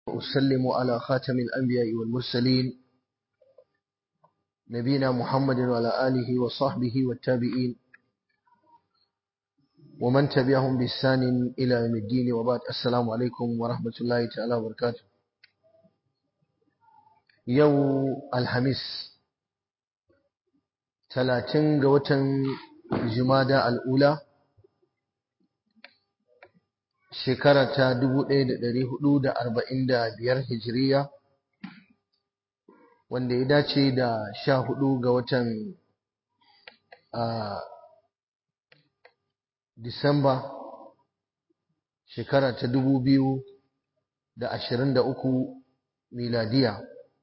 أسلم على خاتم الأنبياء والمرسلين نبينا محمد وعلى آله وصحبه والتابعين ومن تبعهم بإحسان إلى يوم الدين وبعد السلام عليكم ورحمة الله تعالى وبركاته يوم الخميس ثلاثين قوة جمادى الأولى shekara ta 1445 hijiriya wanda ya dace da sha hudu ga watan Disamba shekara ta 2023 miladiya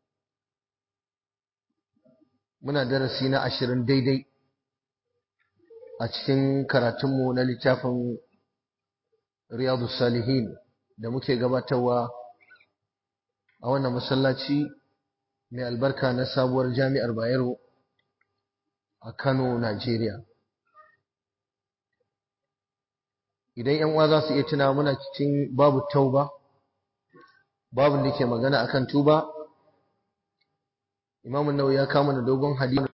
muna darasi na ashirin daidai a cikin karatunmu na littafin riyadu salihin da muke gabatarwa a wannan masallaci mai albarka na sabuwar jami'ar bayero a kano najeriya idan yan uwa za su iya tuna muna cikin babu tauba babun da ke magana akan tuba imamun nau ya kama da dogon hadisi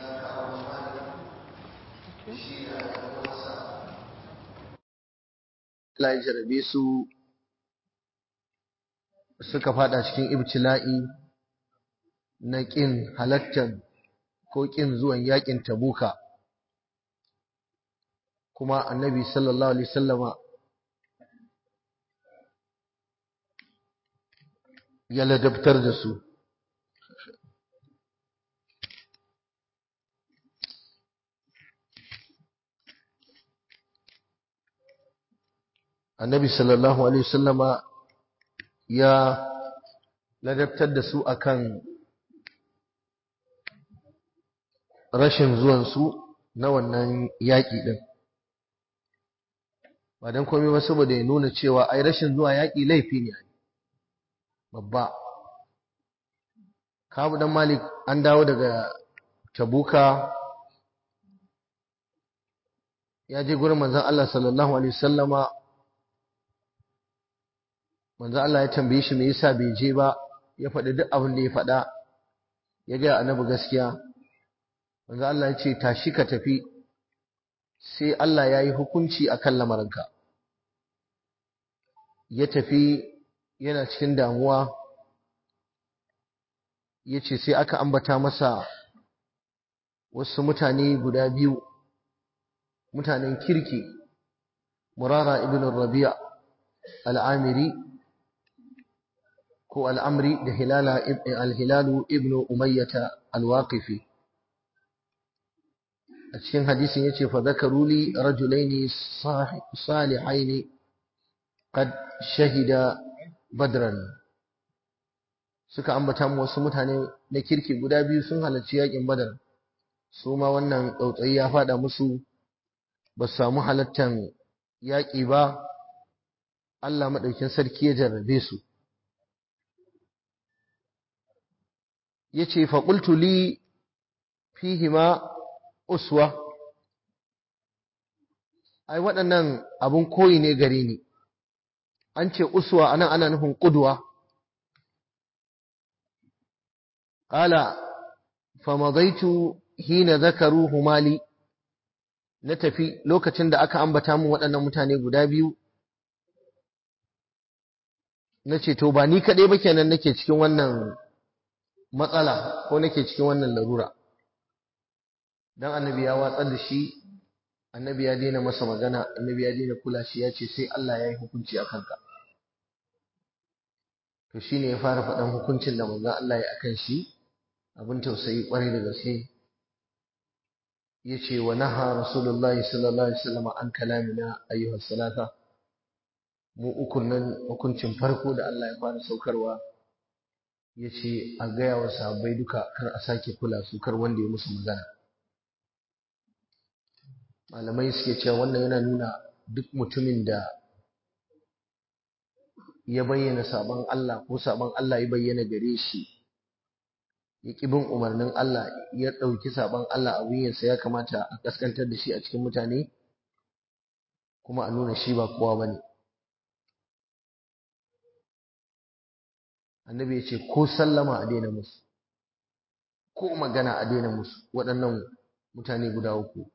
Allah ya jarabe su suka fada cikin ibtila'i na ƙin halattar ko ƙin zuwan yaƙin tabuka kuma annabi sallallahu alaihi sallama ya ladabtar da su annabi sallallahu alaihi wasallama ya ladabtar da su akan rashin zuwansu na wannan yaƙi ɗin ba don komai ba saboda ya nuna cewa ai rashin zuwa yaƙi laifi ne babba kabu dan malik an dawo daga tabuka ya je gurin manzon Allah sallallahu alaihi wasallama manzo Allah ya tambaye shi me yasa bai je ba ya faɗi duk abin da ya faɗa ya ga annabi gaskiya manzo Allah ya ce tashi ka tafi sai Allah ya yi hukunci akan lamarinka ya tafi yana cikin damuwa ya ce sai aka ambata masa wasu mutane guda biyu mutanen kirki murara ibn rabi'a al'amiri ko al'amri da alhilalu ibn umayyata alwaqifi a cikin hadisin ya ce fadakaru li rajulaini salihaini qad shahida badran suka ambata mu wasu mutane na kirki guda biyu sun halarci yakin badar su ma wannan tsautsayi ya fada musu ba su samu halattan yaƙi ba Allah maɗaukin sarki ya jarrabe su ya ce faƙultu li fihima uswa ai waɗannan abin koyi ne gare ni an ce uswa anan ana nufin ƙudwa ƙala famadaitu hina zakaru humali na tafi lokacin da aka ambata min waɗannan mutane guda biyu na ce to ba ni kaɗai ba kenan nake cikin wannan matsala ko nake cikin wannan larura dan annabi ya watsar da shi annabi ya daina masa magana annabi ya daina kula shi ya ce sai Allah ya yi hukunci a kanka to shine ya fara faɗan hukuncin da manzon Allah ya akan shi abin tausayi kwarai da gaske ya ce wa naha rasulullahi sallallahu alaihi wasallam an kalamina ayyuhas salata mu ukun nan hukuncin farko da Allah ya fara saukarwa ya ce a gaya wa sahabbai duka kar a sake kula su kar wanda ya musu magana malamai suke cewa wannan yana nuna duk mutumin da ya bayyana sabon Allah ko sabon Allah ya bayyana gare shi ya ƙi bin umarnin Allah ya ɗauki sabon Allah a wuyansa ya kamata a kaskantar da shi a cikin mutane kuma a nuna shi ba kowa ba ne annabi ya ce ko sallama a daina musu ko magana a daina musu waɗannan mutane guda uku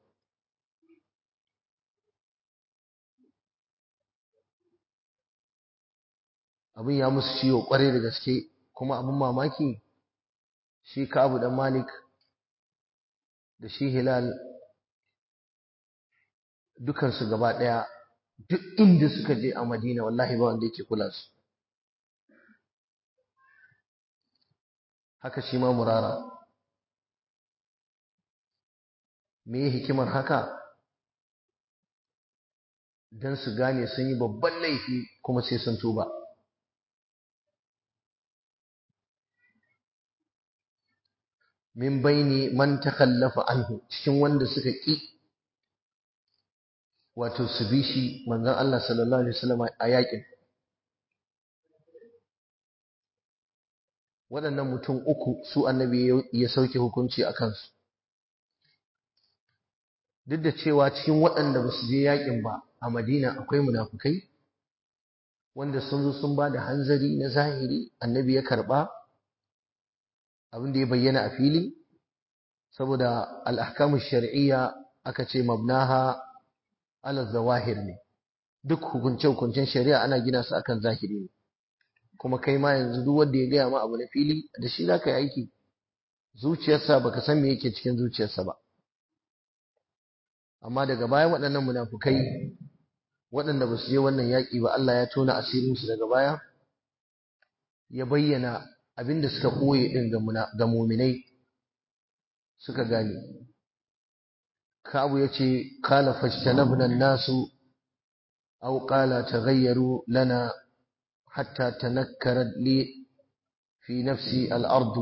abin ya musu ciwo kwarai da gaske kuma abin mamaki shi kabu dan malik da shi hilal dukansu gaba ɗaya duk inda suka je a madina wallahi ba wanda yake kula su haka shi ma murara me hikimar haka don su gane sun yi babban laifi kuma sai sun tuba min baini man takallafa anhu cikin wanda suka ƙi wato su bi shi manzon Allah sallallahu alaihi wasallam a yakin waɗannan mutum uku su annabi ya sauke hukunci a kansu duk da cewa cikin waɗanda ba su je yakin ba a madina akwai munafukai wanda sun zo sun ba da hanzari na zahiri annabi ya karɓa abin da ya bayyana a fili saboda al'ahkamu shari'iyya aka ce mabnaha ala zawahir ne duk hukunce-hukuncen shari'a ana gina su akan zahiri ne kuma kai ma yanzu duk wanda ya gaya ma abu na fili da shi za ka yi aiki zuciyarsa baka san me yake cikin zuciyarsa ba amma daga baya waɗannan munafukai waɗanda ba su je wannan yaƙi ba Allah ya tona asirinsu daga baya ya bayyana abin da suka ɓoye ɗin ga muminai suka gane kabu ya ce kala fashtanabna nasu aw qala taghayyaru lana hatta tanakkarat li fi nafsi al-ard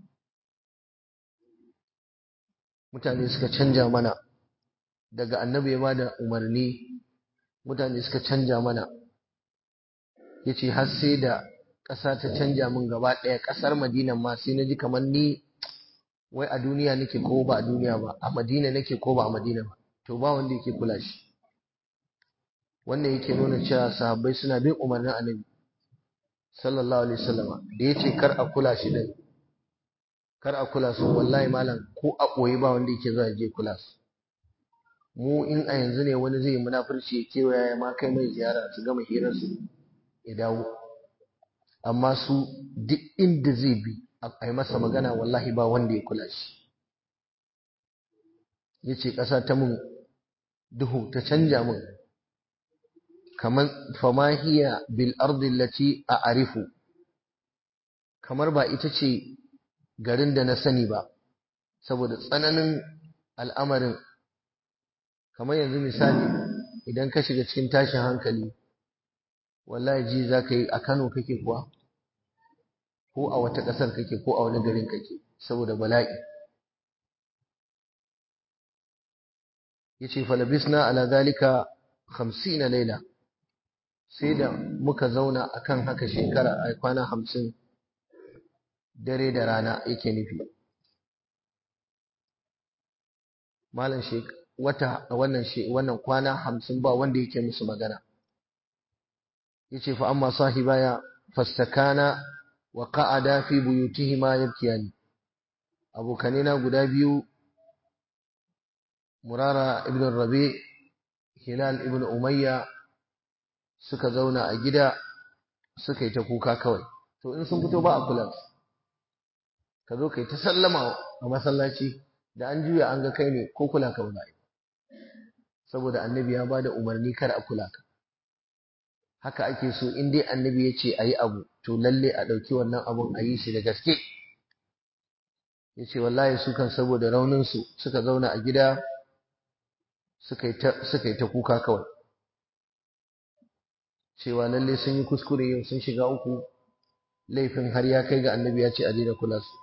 mutane suka canja mana daga annabi ya bada umarni mutane suka canja mana yace har sai da ƙasa ta canja min gaba ɗaya ƙasar Madina ma sai na ji kamar ni wai a duniya nake ko ba a duniya ba a Madina nake ko ba a Madina ba to ba wanda yake kula shi wannan yake nuna cewa sahabbai suna bin umarnin Annabi sallallahu alaihi wasallam da yace kar a kula shi din kar a kula su wallahi malam ko a koyi ba wanda yake zuwa je kula su mu in a yanzu ne wani zai munafurci ya kewaya ya ma kai mai ziyara su gama hirar su ya dawo amma su duk inda zai bi a yi masa magana wallahi ba wanda ya kula shi ya ce ƙasa ta mun duhu ta canja mun kamar famahiya bil ardi lati a arifu kamar ba ita ce garin da na sani ba saboda tsananin al'amarin kamar yanzu misali idan ka shiga cikin tashin hankali wallahi ji za ka yi a Kano kake kuwa ko a wata ƙasar kake ko a wani garin kake saboda bala'i yace falabisna ala zalika 50 laila sai da muka zauna akan haka shekara a kwana 50 dare da rana yake nufi malam shek wata wannan wannan kwana 50 ba wanda yake musu magana yace fa amma sahibaya fastakana wa qa'ada fi buyutihima yabkiyani abokanina guda biyu murara ibn rabi hilal ibn umayya suka zauna a gida suka yi ta kuka kawai to in sun fito ba a kula ka zo kai ta sallama a masallaci da an juya an ga kai ne ko kula ka ba saboda annabi ya bada umarni kar a kula ka haka ake so in dai annabi ya ce a yi abu to lalle a ɗauki wannan abun a yi shi da gaske ya ce wallahi su kan saboda rauninsu suka zauna a gida suka yi ta kuka kawai cewa lalle sun yi kuskure yau sun shiga uku laifin har ya kai ga annabi ya ce a daina kula su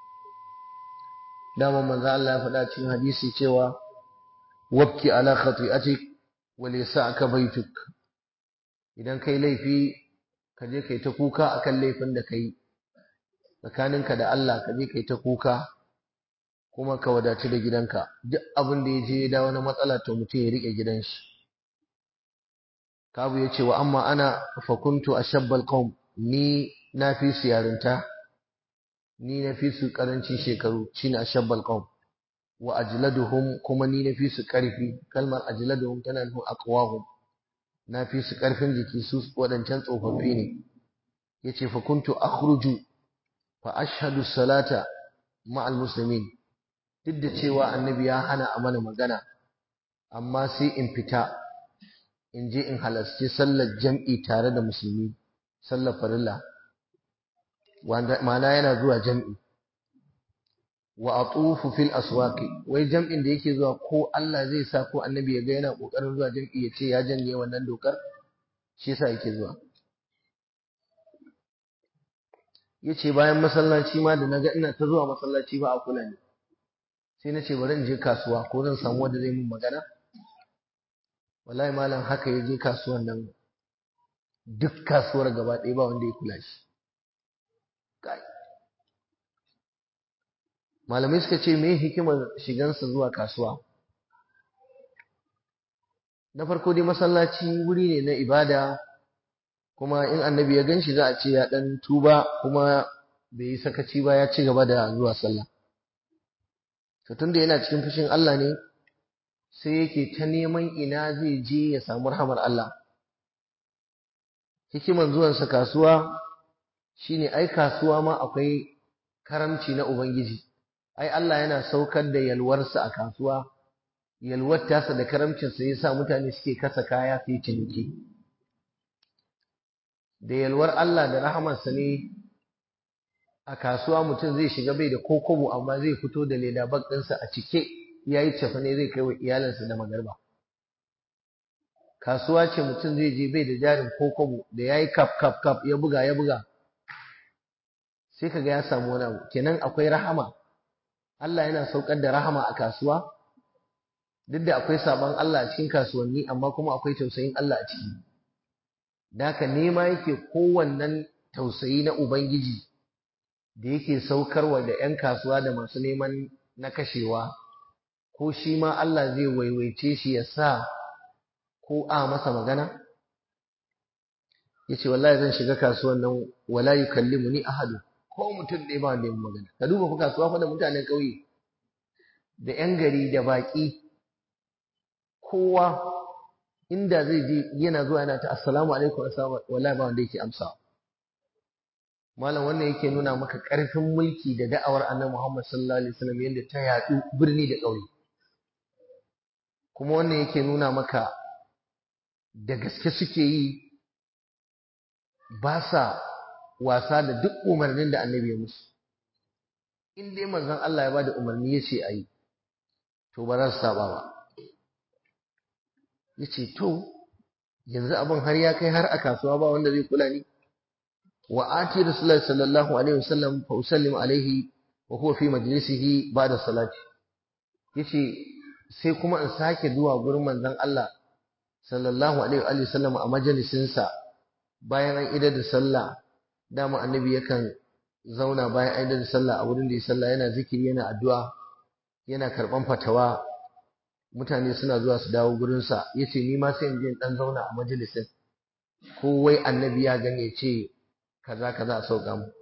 dama manzo Allah ya faɗa cikin hadisi cewa wabki ala khati'atik wa lisa'aka baituk idan kai laifi ka je kai ta kuka akan laifin da kai tsakaninka da Allah ka je kai ta kuka kuma ka wadatu da gidanka duk abin da ya je ya dawo na matsala to mutum ya rike gidan shi kabu ya ce wa amma ana fa kuntu ashabbal qaum ni na fi su yarinta ni na fi su karancin shekaru shine ashabbal qawm wa ajladuhum kuma ni na fi su karfi kalmar ajladuhum tana nufin aqwahum na fi su karfin jiki su wadancan tsofaffi ne yace fa kuntu akhruju fa ashhadu salata ma'al muslimin duk da cewa annabi ya hana a mana magana amma sai in fita in je in halarci sallar jam'i tare da musulmi sallar farilla ma'ana yana zuwa jam'i wa atufu fil aswaqi wai jam'in da yake zuwa ko Allah zai sa ko annabi ya ga yana kokarin zuwa jam'i ya ce ya janye wannan dokar shi yasa yake zuwa yace bayan masallaci ma da naga ina ta zuwa masallaci ba a kula ne sai na ce bari in je kasuwa ko zan samu wanda zai mun magana wallahi malam haka ya je kasuwan nan duk kasuwar gaba ɗaya ba wanda ya kula shi malamai suka ce me hikimar shigansa zuwa kasuwa na farko dai masallaci wuri ne na ibada kuma in annabi ya gan shi za a ce ya ɗan tuba kuma bai yi sakaci ba ya ci gaba da zuwa sallah to tunda yana cikin fushin Allah ne sai yake ta neman ina zai je ya samu rahamar Allah hikiman zuwansa kasuwa shine ai kasuwa ma akwai karamci na ubangiji ai Allah yana saukar da yalwarsa a kasuwa yalwar tasa da karamcinsa yasa mutane suke kasa kaya su yi ciniki da yalwar Allah da rahamarsa ne a kasuwa mutum zai shiga bai da kokobo amma zai fito da leda bag ɗinsa a cike ya yi cefane zai kai wa iyalinsa da magarba kasuwa ce mutum zai je bai da jarin kokobo da ya yi kaf kaf kaf ya buga ya buga sai kaga ya samu wani abu kenan akwai rahama Allah yana saukar da rahama a kasuwa duk da akwai sabon Allah a cikin kasuwanni amma kuma akwai tausayin Allah a ciki da haka nema yake kowannen tausayi na Ubangiji da yake saukarwa da 'yan kasuwa da masu neman na kashewa ko shi ma Allah zai waiwaice shi ya sa ko a masa magana ya ce wallahi zan shiga kasuwan nan wala yukallimu ni ahadu ko mutum ɗaya ba wanda ya magana ka duba ku kasuwa fa da mutanen ƙauye da 'yan gari da baƙi kowa inda zai je yana zuwa yana ta assalamu alaikum assalamu wallahi ba wanda yake amsa malam wannan yake nuna maka ƙarfin mulki da da'awar annabi Muhammad sallallahu alaihi wasallam yadda ta yaɗu birni da ƙauye kuma wannan yake nuna maka da gaske suke yi ba sa wasa da duk umarnin da annabi ya musu in dai manzon Allah ya bada umarni ya ce a yi to ba za su saba ba ya ce to yanzu abin har ya kai har a kasuwa ba wanda zai kula ni wa ati rasulullahi sallallahu alaihi wasallam fa usallimu alaihi wa huwa fi majlisihi ba'da salati yace sai kuma in sake zuwa gurin manzon Allah sallallahu alaihi wa sallam a majalisin sa bayan an idar da sallah dama annabi yakan zauna bayan an idar da sallah a wurin da ya sallah yana zikiri yana addu'a yana karban fatawa mutane suna zuwa su dawo gurinsa ya ce ni ma sai in je in ɗan zauna a majalisin ko wai annabi ya gane ce kaza kaza a sauka mu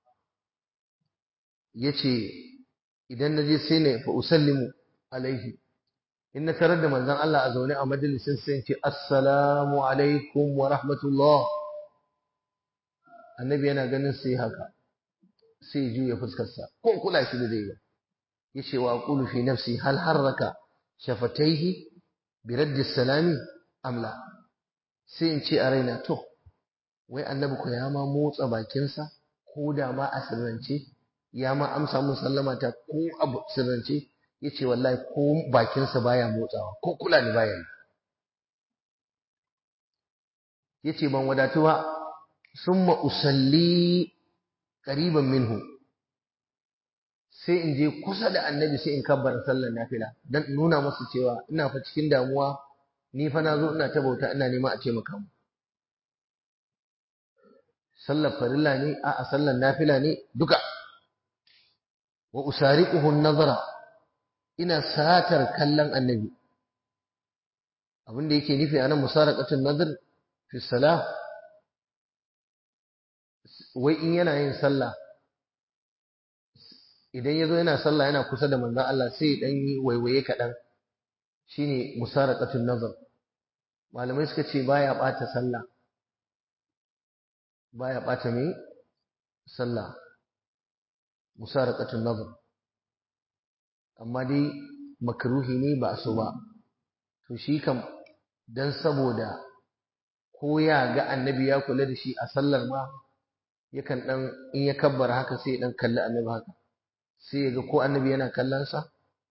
ya ce idan na je sai na fa usallimu alaihi in na tarar da manzon Allah a zaune a majalisin sai in ce assalamu alaikum wa rahmatullah annabi yana ganin sai haka sai ya juya fuskarsa ko kula shi da zai ba ya ce wa aqulu fi nafsi hal harraka shafataihi bi raddi salami amla sai in ce a raina to wai annabi ko ya ma motsa bakinsa ko da ma a sirrance ya ma amsa mun sallama ta ko abu sirrance yace wallahi ko bakinsa baya motsawa ko kula ni baya yi yace ban wadatu ba summa usalli qariban minhu sai in je kusa da annabi sai in kabbara sallar nafila dan nuna masa cewa ina fa cikin damuwa ni fa na zo ina ta bauta ina nema a taimaka mu sallar farilla ne a'a sallar nafila ne duka wa usariquhu an-nazara ina satar kallon annabi abinda yake nufi anan musaraqatun nazar fi salah wai in yana yin sallah idan ya zo yana sallah yana kusa da manzon Allah sai ya dan yi waiwaye kaɗan shine musaraqatun nazar malamai suka ce baya ɓata sallah baya ɓata mai sallah musaraqatun nazar amma dai makruhi ne ba so ba to shi kam dan saboda ko ya ga annabi ya kula da shi a sallar ma yakan dan in ya kabbara haka sai ya dan kalli annabi haka sai ya ga ko annabi yana kallon sa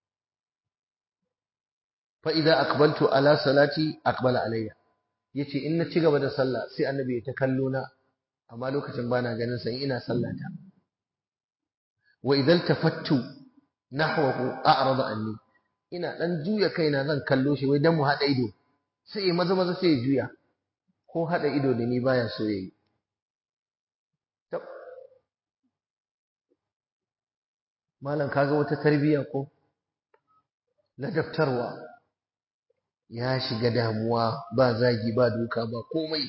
fa idza aqbaltu ala salati aqbala alayya yace in na ci gaba da sallah sai annabi ya ta kallo na amma lokacin bana ganin sa ina sallata wa idan tafattu nahwahu a'rada anni ina dan juya kaina zan kallo shi wai dan mu hada ido sai maza maza sai ya juya ko hada ido da ni baya so yayi malam kaga wata tarbiya ko ladabtarwa ya shiga damuwa ba zagi ba duka ba komai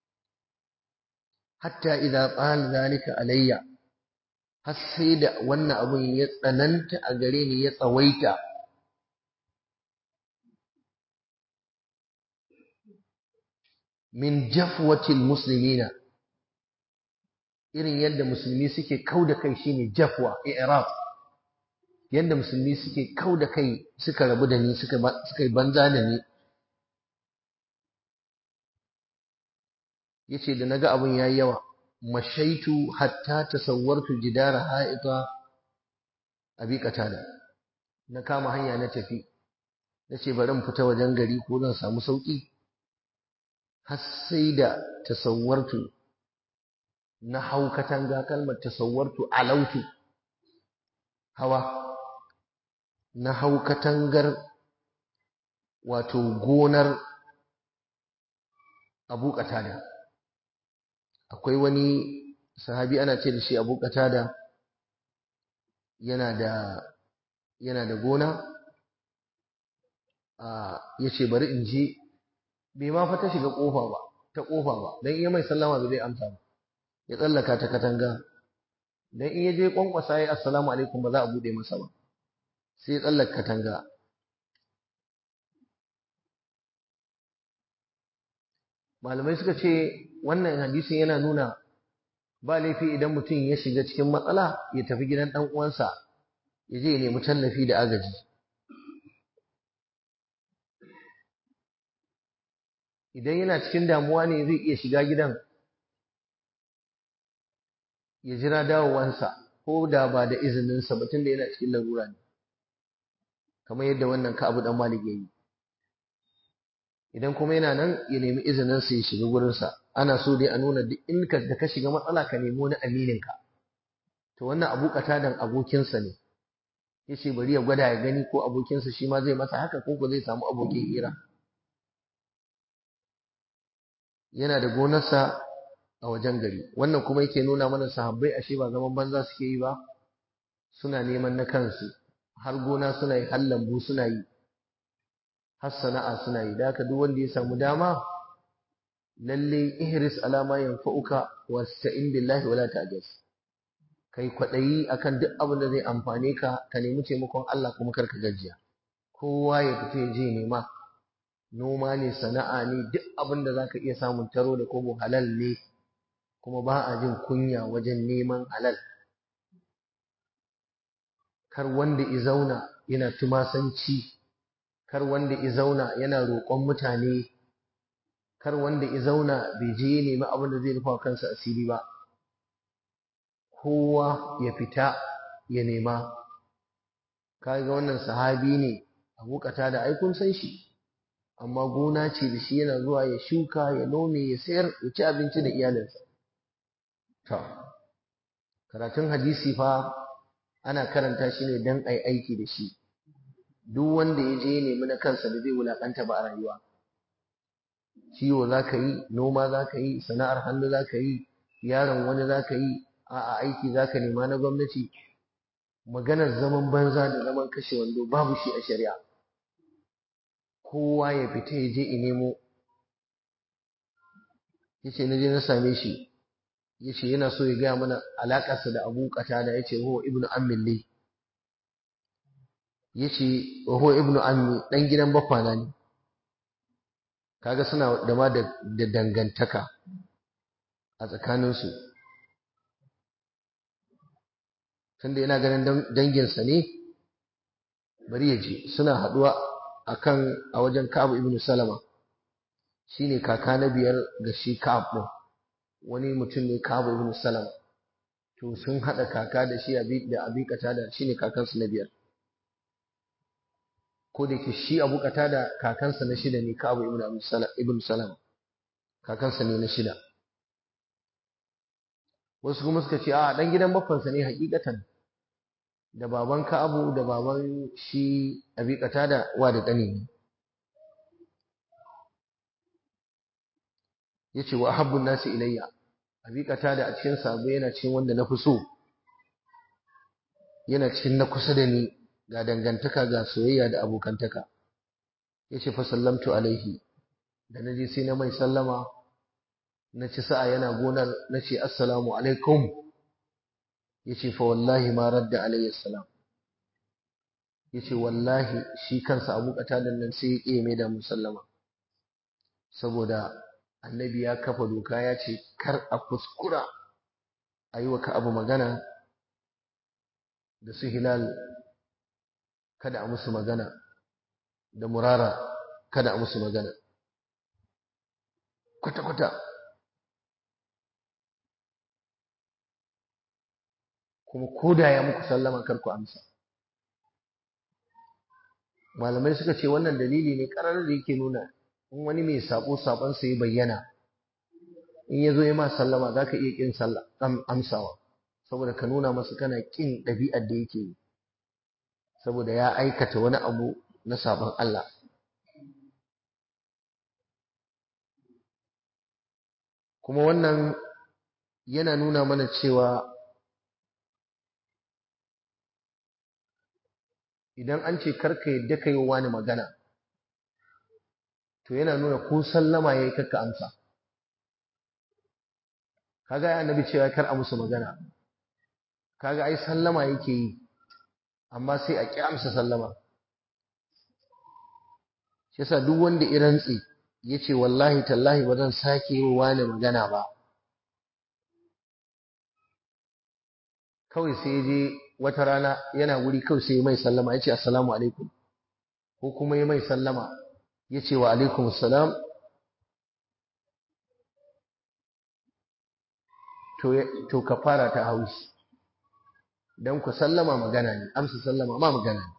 hatta idza qala zalika alayya har sai da wannan abun ya tsananta a gare ni ya tsawaita min jafwatil muslimina irin yadda musulmi suke kau da kai shine jafwa i'rab yadda musulmi suke kau da kai suka rabu da ni suka suka yi banza da ni yace da naga abun yayi yawa mashaitu hatta tasawwartu jidara ha'ita abi qatada na kama hanya na tafi nace bari in fita wajen gari ko zan samu sauki har sai da tasawwartu na hau katanga kalmar tasawwartu alautu hawa na hau katangar wato gonar abu qatada akwai wani sahabi ana ce da shi abu qatada yana da yana da gona a yace bari in je bai ma fa ta shiga kofa ba ta kofa ba dan iya mai sallama bai amsa ba ya tsallaka ta katanga dan in ya je kwankwasa ya assalamu alaikum ba za a bude masa ba sai ya tsallaka katanga malamai suka ce wannan hadisin yana nuna ba laifi idan mutum ya shiga cikin matsala ya tafi gidan ɗan uwansa ya je ya nemi tallafi da agaji idan yana cikin damuwa ne zai iya shiga gidan ya jira dawowansa ko da ba da izininsa ba tunda yana cikin larura ne kamar yadda wannan ka abu dan malik yayi idan kuma yana nan ya nemi izinin sa ya shiga gurinsa ana so dai a nuna duk in ka da ka shiga matsala ka nemi wani aminin ka to wannan abu katadan abokinsa ne yace bari ya gwada ya gani ko abokinsa shi ma zai masa haka ko ko zai samu abokin hira yana da gonarsa a wajen gari wannan kuma yake nuna mana sahabbai ashe ba zaman banza suke yi ba suna neman na kansu har gona suna yi har lambu suna yi har sana'a suna yi da haka duk wanda ya samu dama lalle ihris alama yanfa'uka wasta'in billahi wala ta'jaz kai kwadayi akan duk abin da zai amfane ka ka nemi taimakon Allah kuma kar ka gajiya kowa ya fita ya je nema noma ne sana'a ne duk abin da zaka iya samun taro da kobo halal ne kuma ba a jin kunya wajen neman halal kar wanda i zauna yana tumasanci kar wanda i zauna yana roƙon mutane kar wanda i zauna bai je ya nemi abin da zai rufa kansa asiri ba kowa ya fita ya nema kaga wannan sahabi ne abu da ai kun san shi amma gona ce da shi yana zuwa ya shuka ya nome ya sayar ya ci abinci da iyalinsa to karatun hadisi fa ana karanta shi ne dan ai aiki da shi duk wanda ya je ya nemi na kansa da zai wulakanta ba a rayuwa ciwo za ka yi noma za ka yi sana'ar hannu za ka yi yaron wani za ka yi a'a aiki za ka nema na gwamnati maganar zaman banza da zaman kashe wando babu shi a shari'a kowa ya fita ya je in nemo yace na je na same shi yace yana so ya gaya mana alakarsa da Abu Qatada yace huwa ibnu ammi li yace huwa ibnu ammi dan gidan bafana ne kaga suna da ma da dangantaka a tsakaninsu tunda yana ganin danginsa ne bari ya je suna haɗuwa akan a wajen Ka'ab ibn Salama shine kaka na biyar ga shi Ka'ab din wani mutum ne Ka'ab ibn Salama to sun haɗa kaka da shi abi da abi da shine kakansu na biyar ko da ke shi Abu da kakansa na shida ne Ka'ab ibn ibn Salama kakansa ne na shida wasu kuma suka ce a dan gidan baffansa ne hakikatan da baban Ka'abu da baban shi Abi da wa da ƙani ne yace wa habbun nasi ilayya Abi da a cikin sabo yana cikin wanda na fi so yana cikin na kusa da ni ga dangantaka ga soyayya da abokantaka yace fa sallamtu alaihi da naje sai na mai sallama na ci sa'a yana gonar na ce assalamu alaikum yace fa wallahi ma radda alayhi salam yace wallahi shi kansa Abu Qatada nan sai ya mai da musallama saboda annabi ya kafa doka ya ce kar a kuskura a yi wa abu magana da su hilal kada a musu magana da murara kada a musu magana kwata-kwata kuma koda ya muku sallama kar ku amsa malamai suka ce wannan dalili ne karar da yake nuna in wani mai sabo sabon sa ya bayyana in ya zo ya ma sallama za ka iya kin amsawa saboda ka nuna masa kana kin ɗabi'ar da yake yi saboda ya aikata wani abu na sabon Allah kuma wannan yana nuna mana cewa idan an ce karka yadda ka yi wa wani magana to yana nuna ko sallama ya yi karka amsa kaga ya annabi cewa kar a musu magana kaga ai sallama yake yi amma sai a ƙi amsa sallama shi yasa duk wanda ya rantsi ya ce wallahi tallahi ba zan sake yi wa wani magana ba kawai sai je wata rana yana wuri kawai sai mai sallama ya ce assalamu alaikum ko kuma ya mai sallama ya ce wa alaikum assalam to ka fara ta haushi don ku sallama magana ne amsa sallama ma magana ne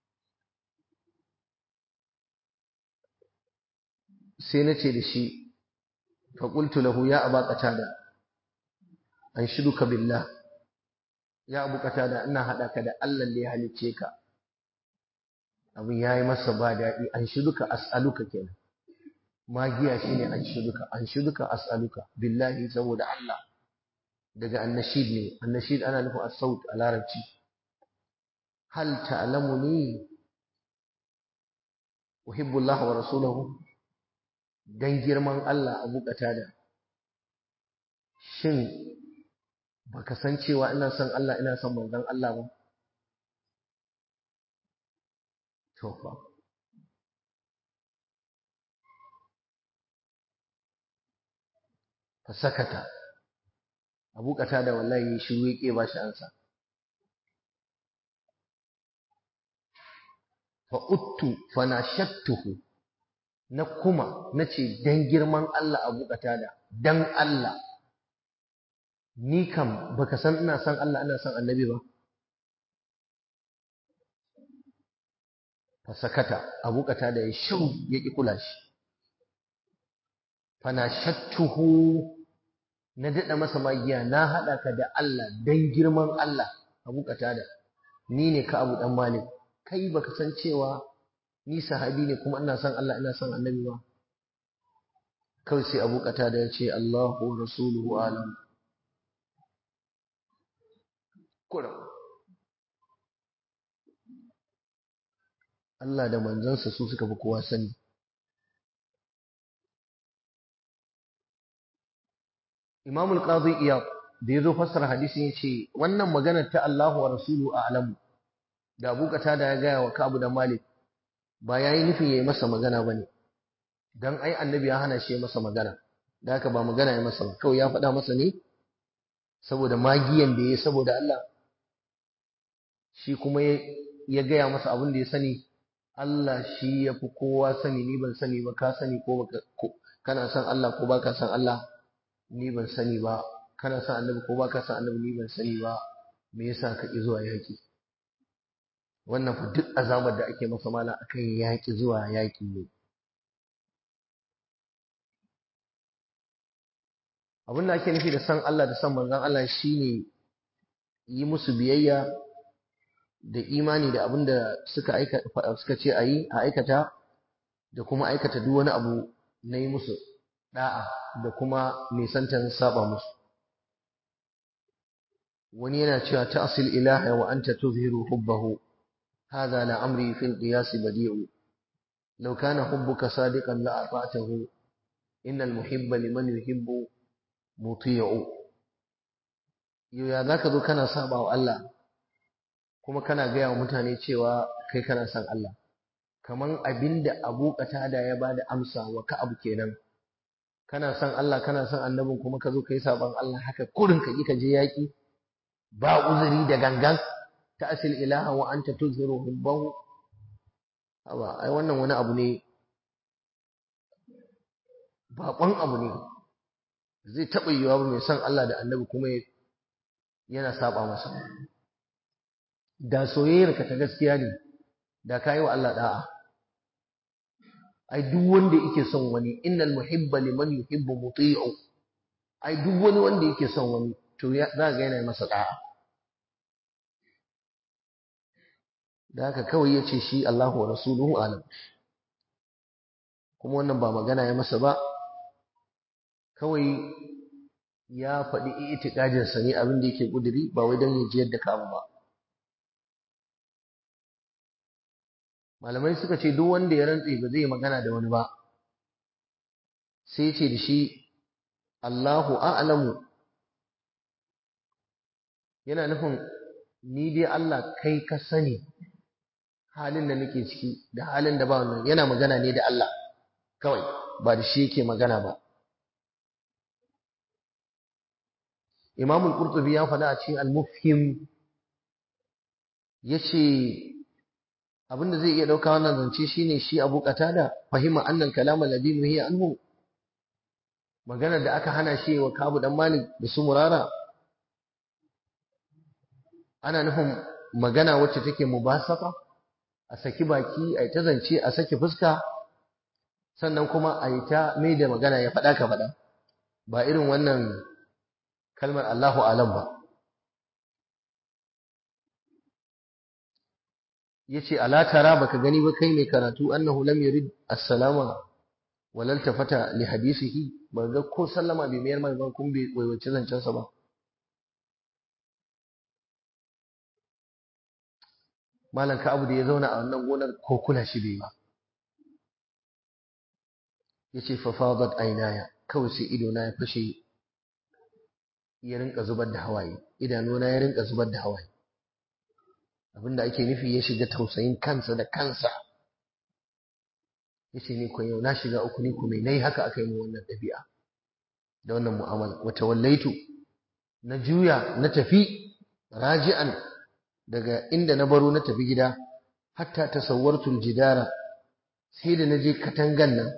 sai na ce da shi faƙultu lahu ya aba qatada an shiduka billah ya abu qatada ina haɗa ka da Allah da ya halicce ka abin yayi masa ba daɗi an shiduka as'aluka kenan magiya shine an shiduka an shiduka as'aluka billahi saboda Allah daga annashid ne annashid ana nufin as-saut a larabci hal ta'lamuni uhibbu Allah wa rasulahu dan girman Allah abu qatada shin baka san cewa ina son Allah ina son manzon Allah ba to fa fa sakata abu qatada wallahi shiru yake ba shi ansa fa uttu fa nashattuhu na kuma nace dan girman Allah abu qatada dan Allah ni kam baka san ina son Allah ina son annabi ba fasakata abu kata da ya shiru ya ki kula shi fana shattuhu na daɗa masa magiya na haɗa ka da Allah dan girman Allah abu kata da ni ne ka abu ɗan malik kai baka san cewa ni sahabi ne kuma ina son Allah ina son annabi ba kawai sai abu kata da ya ce Allahu rasuluhu alam kuram Allah da manzansa su suka fi kowa sani Imam al-Qadhi Iyad da yazo fassara hadisin yace wannan maganar ta Allahu wa rasulu a'lamu da Abu Qatada ya gaya wa Ka'ab da Malik ba yayi nufin yayi masa magana bane dan ai annabi ya hana shi masa magana da haka ba magana ya masa ba kawai ya faɗa masa ne saboda magiyan da ya saboda Allah shi kuma ya gaya masa abin da ya sani Allah shi ya fi kowa sani ni ban sani ba ka sani ko kana son Allah ko baka son Allah ni ban sani ba kana son annabi ko baka son annabi ni ban sani ba me yasa ka ki zuwa yaki wannan fa duk azabar da ake masa mala akan yaki zuwa yaki ne abin da ake nufi da san Allah da san manzon Allah shine yi musu biyayya da imani da abin da suka aika suka ce ayi a aikata da kuma aikata duk wani abu na yi musu da'a da kuma nisantan saba musu wani yana cewa ta'sil ilaha wa anta tuzhiru hubbahu hadha la amri fil qiyas badi'u law kana hubbuka sadiqan la ata'tahu innal muhibba liman yuhibbu muti'u yau ya zaka zo kana saba wa Allah kuma kana gaya wa mutane cewa kai kana son Allah kaman abinda Abu Qatada ya bada amsa wa Ka'ab kenan kana son Allah kana son annabin kuma ka zo kai saban Allah haka kurin ka ka je yaki ba uzuri da gangan ta asil ilaha wa anta tuzhiru hubbahu awa ai wannan wani abu ne baƙon abu ne zai taɓa yiwa ba mai son Allah da annabi kuma yana saba masa da soyayyarka ta gaskiya ne da ka yi wa Allah da'a ai duk wanda yake son wani innal muhibba liman yuhibbu muti'u ai duk wani wanda yake son wani to za ga yana masa da'a da haka kawai ya ce shi Allahu wa rasuluhu alam kuma wannan ba magana ya masa ba kawai ya faɗi itikadinsa ne abin da yake ƙuduri ba wai don ya ji yadda ka ba malamai suka ce duk wanda ya rantse ba zai magana da wani ba sai ce da shi Allahu a'lamu yana nufin ni dai Allah kai ka sani halin da nake ciki da halin da ba wannan yana magana ne da Allah kawai ba da shi yake magana ba Imam al-Qurtubi ya faɗa a cikin al-Mufhim yace abinda zai iya dauka wannan zance shine shi Abu Qatada fahima annal kalam alladhi nuhiya anhu magana da aka hana shi wa Kabu dan Malik da su Murara ana nufin magana wacce take mubasafa a saki baki a ta zance a saki fuska sannan kuma a yi ta mai da magana ya faɗa ka faɗa ba irin wannan kalmar Allahu alam ba yace ala tara baka gani ba kai mai karatu annahu lam yurid as-salama wal iltafata li hadisihi ba ga ko sallama bai mayar mai ban kun bai waiwace zancen sa ba malam ka abu da ya zauna a wannan gonar ko kula shi bai ba yace fa fadat aynaya kawai sai ido na ya fashe ya rinka zubar da hawaye idanuna ya rinka zubar da hawaye abinda ake nufi ya shiga tausayin kansa da kansa yace ni ko yau na shiga uku ni kuma nayi haka aka yi mu wannan dabi'a da wannan mu'amala wata wallaitu na juya na tafi raji'an daga inda na baro na tafi gida hatta tasawwartul jidara sai da naje katangan nan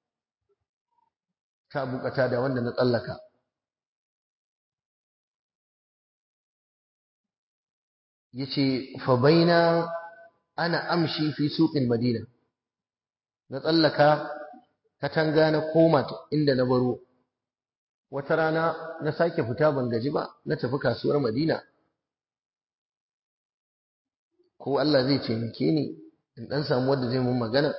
ta bukata da wanda na tsallaka yace fa baina ana amshi fi suqil madina na tsallaka katanga na koma inda na baro wata rana na sake fita ban gaji ba na tafi kasuwar madina ko Allah zai taimake ni in dan samu wanda zai mun magana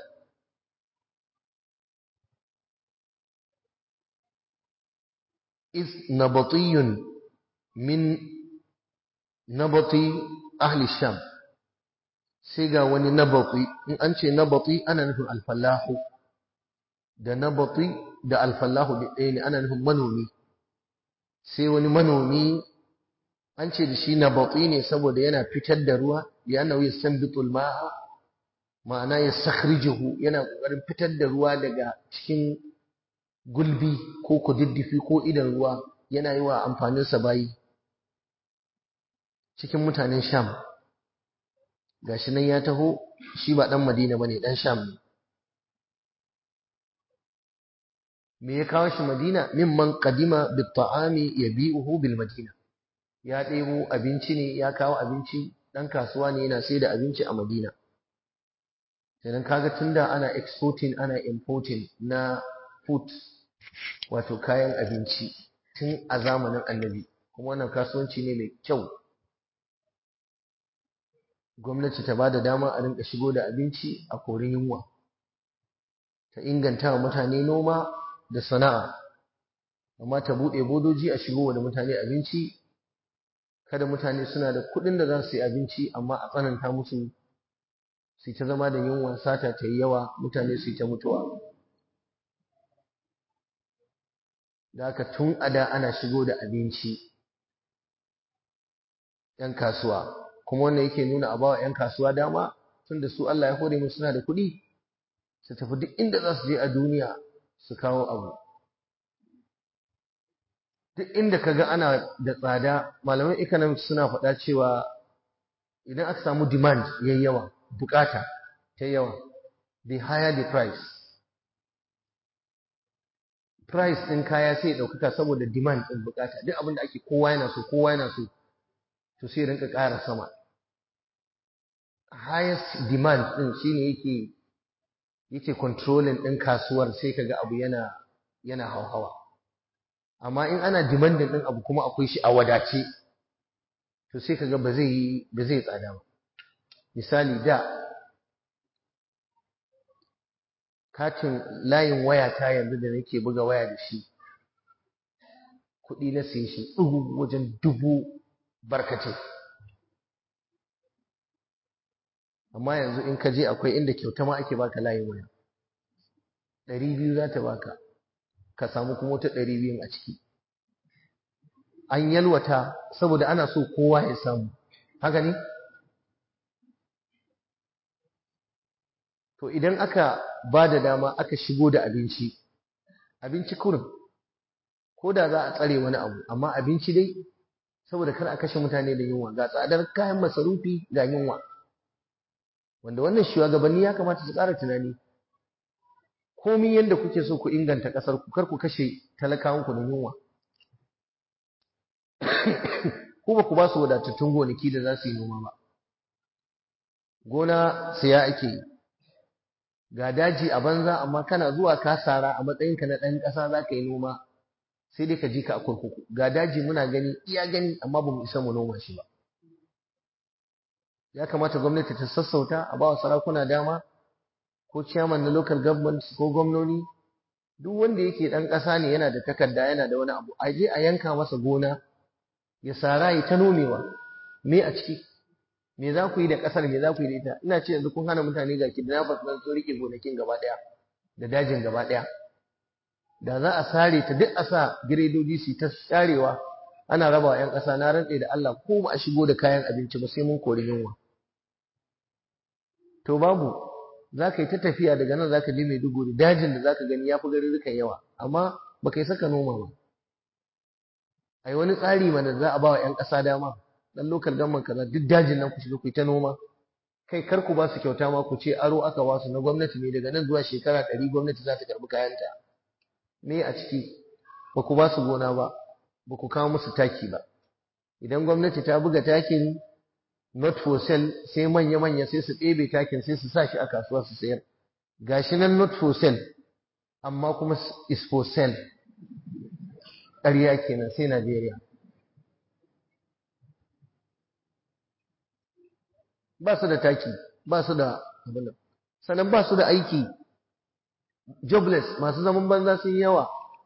is nabatiyun min nabati ahli sham sai ga wani nabati in an ce nabati ana nufin alfallahu da nabati da alfallahu da ɗaya ne ana nufin manomi sai wani manomi an ce da shi nabati ne saboda yana fitar da ruwa yana yastanbitul ma'a ma'ana yastakhrijuhu yana kokarin fitar da ruwa daga cikin gulbi ko kududdufi ko idan ruwa yana yi wa amfaninsa bayi cikin mutanen sham gashi nan ya taho shi ba dan madina bane dan sham ne me ya kawo shi madina mimman qadima bit ta'ami yabi'uhu bil madina ya ɗebo abinci ne ya kawo abinci dan kasuwa ne yana sai da abinci a madina sannan kaga tunda ana exporting ana importing na food wato kayan abinci tun a zamanin annabi kuma wannan kasuwanci ne mai kyau gwamnati ta bada dama a rinka shigo da abinci a korin yunwa ta inganta wa mutane noma da sana'a amma ta buɗe bodoji a shigo da mutane abinci kada mutane suna da kuɗin da za su yi abinci amma a tsananta musu su ta zama da yunwa sata ta yi yawa mutane su ta mutuwa da haka tun a da ana shigo da abinci ‘yan kasuwa kuma wannan yake nuna a bawa ‘yan kasuwa dama tun da su Allah ya hore musu suna da kuɗi su tafi duk inda za su je a duniya su kawo abu duk inda ka ga ana da tsada malaman economics suna faɗa cewa idan aka samu demand yayi yawa bukata ta yawa the higher the price price ɗin kaya sai ɗaukaka saboda demand ɗin bukata duk abin da ake kowa yana so kowa yana so to sai rinka ƙara sama highest demand ɗin shine yake yake controlling ɗin kasuwar sai kaga abu yana yana hauhawa amma in ana demanding ɗin abu kuma akwai shi a wadace to sai kaga ba zai yi ba zai tsada ba misali da katin layin waya ta yanzu da nake buga waya da shi kuɗi na siye shi ɗugu wajen dubu barkace amma yanzu in ka je akwai inda kyauta ma ake baka layin waya ɗari biyu za ta baka ka samu kuma wata ɗari biyun a ciki an yalwata saboda ana so kowa ya samu haka ne to idan aka ba da dama aka shigo da abinci abinci kurin ko da za a tsare wani abu amma abinci dai saboda kar a kashe mutane da yunwa ga tsadar kayan masarufi ga yunwa wanda wannan shugabanni ya kamata su ƙara tunani komi yadda kuke so ku inganta ƙasar ku kar ku kashe talakawanku da yunwa ko ba ku ba su wadatattun gonaki da za su yi noma ba gona siya ake yi ga daji a banza amma kana zuwa ka sara a matsayinka na ɗan ƙasa za ka yi noma sai dai ka ji ka a kurkuku ga daji muna gani iya gani amma ba mu isa mu noma shi ba ya kamata gwamnati ta sassauta a ba wa sarakuna dama ko ciyaman na local government ko gwamnoni duk wanda yake ɗan ƙasa ne yana da takarda yana da wani abu a je a yanka masa gona ya sara ya ta nomewa me a ciki me za ku yi da ƙasar me za ku yi da ita ina ce yanzu kun hana mutane ga kidnappers nan sun rike gonakin gaba ɗaya da dajin gaba ɗaya da za a sare ta duk a sa giredoji su ta sharewa ana raba wa 'yan ƙasa na rantse da Allah ko ba a shigo da kayan abinci ba sai mun kori yunwa to babu za ka yi ta tafiya daga nan za ka je Maiduguri dajin da za ka gani ya fi garurrukan yawa amma ba ka yi saka noma ba ai wani tsari mana za a ba wa 'yan ƙasa dama dan lokal gamman kaza duk dajin nan ku shiga ku yi ta noma kai kar ku ba su kyauta ma ku ce aro aka ba su na gwamnati ne daga nan zuwa shekara ɗari gwamnati za ta karɓi kayanta me a ciki ba ku ba su gona ba ba ku kawo musu taki ba idan gwamnati ta buga takin not for sale sai manya-manya sai su ɗebe takin sai su sa shi a kasuwa su sayar gashi nan not for sale amma kuma is for sale ƙarya kenan sai Najeriya ba su da taki ba su da abin sannan ba su da aiki jobless masu zaman banza sun yawa